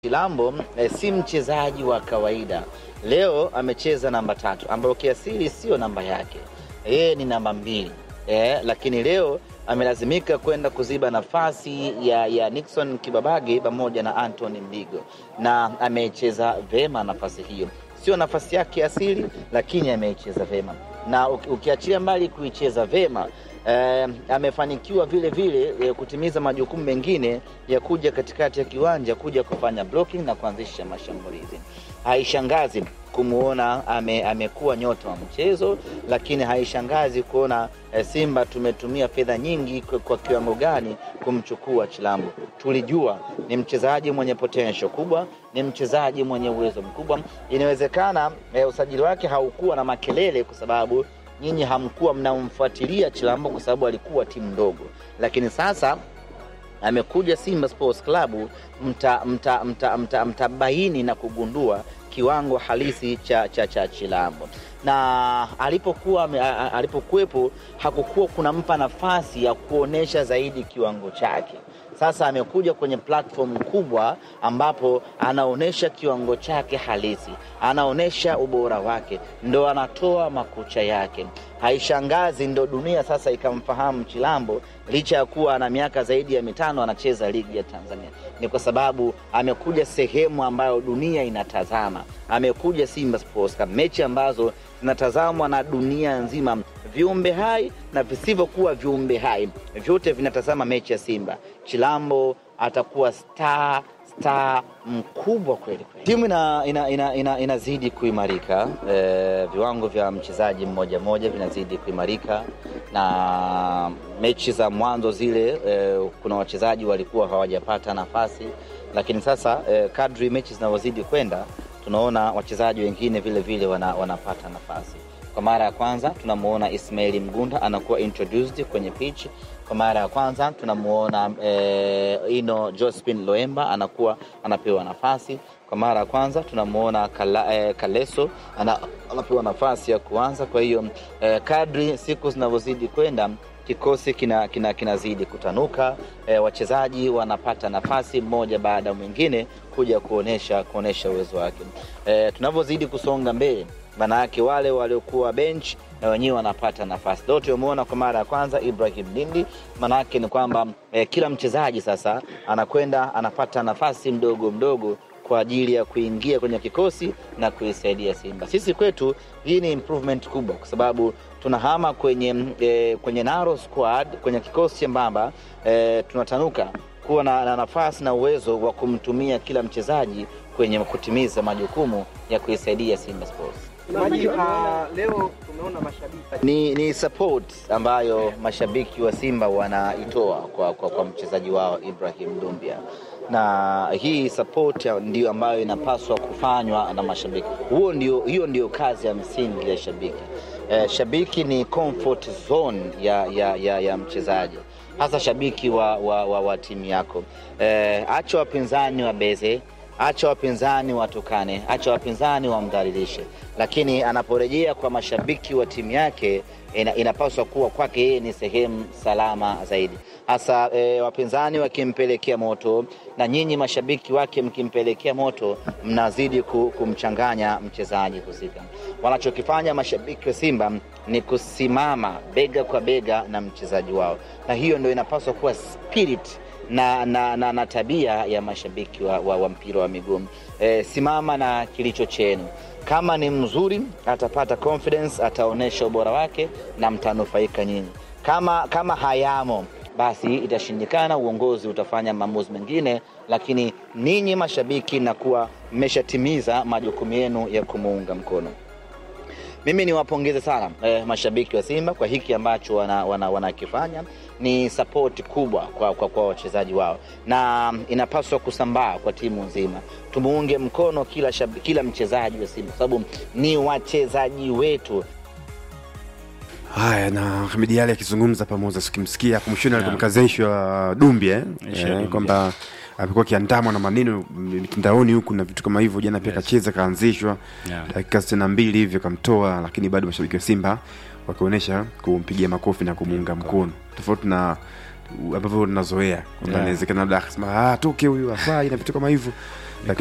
Chilambo eh, si mchezaji wa kawaida. Leo amecheza namba tatu ambayo kiasili sio namba yake, yeye ni namba mbili eh, lakini leo amelazimika kwenda kuziba nafasi ya, ya Nixon Kibabage pamoja na Anthony Mbigo, na amecheza vema nafasi hiyo. Sio nafasi yake asili, lakini ameicheza vema, na uki- ukiachilia mbali kuicheza vema eh, amefanikiwa vile vile eh, kutimiza majukumu mengine ya kuja katikati ya kiwanja kuja kufanya blocking na kuanzisha mashambulizi. Haishangazi kumwona ame, amekuwa nyota wa mchezo, lakini haishangazi kuona eh, Simba tumetumia fedha nyingi kwa, kwa kiwango gani kumchukua Chilambo. Tulijua ni mchezaji mwenye potential kubwa, ni mchezaji mwenye uwezo mkubwa. Inawezekana eh, usajili wake haukuwa na makelele kwa sababu nyinyi hamkuwa mnamfuatilia Chilambo kwa sababu alikuwa timu ndogo, lakini sasa amekuja Simba Sports Club, mtabaini mta, mta, mta, mtabaini na kugundua kiwango halisi cha, cha, cha Chilambo na alipokuwa ame- a- a- alipokuwepo hakukuwa kunampa nafasi ya kuonesha zaidi kiwango chake. Sasa amekuja kwenye platform kubwa ambapo anaonyesha kiwango chake halisi, anaonyesha ubora wake, ndo anatoa makucha yake. Haishangazi ndo dunia sasa ikamfahamu Chilambo, licha ya kuwa ana miaka zaidi ya mitano anacheza ligi ya Tanzania. Ni kwa sababu amekuja sehemu ambayo dunia inatazama, amekuja Simba Sports Club, mechi ambazo zinatazamwa na dunia nzima, viumbe hai na visivyokuwa viumbe hai, vyote vinatazama mechi ya Simba. Chilambo atakuwa star star mkubwa kweli kweli. Timu ina, ina, ina, ina, inazidi kuimarika eh, viwango vya mchezaji mmoja mmoja vinazidi kuimarika, na mechi za mwanzo zile eh, kuna wachezaji walikuwa hawajapata nafasi, lakini sasa eh, kadri mechi zinavyozidi kwenda tunaona wachezaji wengine vile vile wana, wanapata nafasi. Kwa mara ya kwanza tunamuona Ismaili Mgunda anakuwa introduced kwenye pitch. Kwa mara ya kwanza tunamuona eh, Ino Jospin Loemba anakuwa anapewa nafasi. Kwa mara ya kwanza tunamuona Kala, eh, Kaleso ana, anapewa nafasi ya kuanza. Kwa hiyo eh, kadri siku zinavyozidi kwenda kikosi kina, kina, kinazidi kutanuka eh, wachezaji wanapata nafasi mmoja baada ya mwingine kuja kuonesha kuonesha uwezo wake eh, tunavyozidi kusonga mbele maana yake wale waliokuwa bench na wenyewe wanapata nafasi. Leo tumeona kwa mara ya kwanza Ibrahim Dindi, maana yake ni kwamba eh, kila mchezaji sasa anakwenda anapata nafasi mdogo mdogo kwa ajili ya kuingia kwenye kikosi na kuisaidia Simba. Sisi kwetu hii ni improvement kubwa, kwa sababu tunahama kwenye, eh, kwenye narrow squad, kwenye kikosi chembamba eh, tunatanuka kuwa na, na nafasi na uwezo wa kumtumia kila mchezaji kwenye kutimiza majukumu ya kuisaidia Simba Sports. Maji, uh, leo tumeona mashabiki Ni, ni support ambayo mashabiki wa Simba wanaitoa kwa, kwa, kwa mchezaji wao Ibrahim Dumbia, na hii support ya- ndiyo ambayo inapaswa kufanywa na mashabiki. Huo ndio, hiyo ndio kazi ya msingi ya shabiki. Eh, shabiki ni comfort zone ya, ya, ya, ya mchezaji hasa shabiki wa, wa, wa, wa timu yako. Eh, acha wapinzani wabeze acha wapinzani watukane, acha wapinzani wamdhalilishe, lakini anaporejea kwa mashabiki wa timu yake ina, inapaswa kuwa kwake yeye ni sehemu salama zaidi, hasa e, wapinzani wakimpelekea moto na nyinyi mashabiki wake mkimpelekea moto, mnazidi ku- kumchanganya mchezaji husika. Wanachokifanya mashabiki wa Simba ni kusimama bega kwa bega na mchezaji wao, na hiyo ndio inapaswa kuwa spirit na, na, na, na tabia ya mashabiki wa, wa, wa mpira wa miguu e, simama na kilicho chenu. Kama ni mzuri atapata confidence, ataonyesha ubora wake na mtanufaika nyinyi. Kama, kama hayamo basi itashindikana, uongozi utafanya maamuzi mengine, lakini ninyi mashabiki nakuwa mmeshatimiza majukumu yenu ya kumuunga mkono. Mimi niwapongeze sana eh, mashabiki wa Simba kwa hiki ambacho wanakifanya wana, wanakifanya. ni sapoti kubwa kwa, kwa, kwa wachezaji wao na inapaswa kusambaa kwa timu nzima. Tumuunge mkono kila, shab, kila mchezaji wa Simba kwa sababu ni wachezaji wetu. Haya, na Hamidi Ali akizungumza pamoja, sikimsikia hapo mwishoni alivyomkazeshwa Dumbia eh, Aisha eh, Dumbia. kwamba amekuwa akiandamwa na maneno mitandaoni huku na vitu kama hivyo. Jana pia Yes. kacheza kaanzishwa Yeah. dakika sitini na mbili hivyo kamtoa, lakini bado mashabiki wa Simba wakionyesha kumpigia makofi na kumuunga mkono, tofauti na ambavyo tunazoea kwamba Yeah. inawezekana labda akasema ah, toke huyu afai na vitu kama hivyo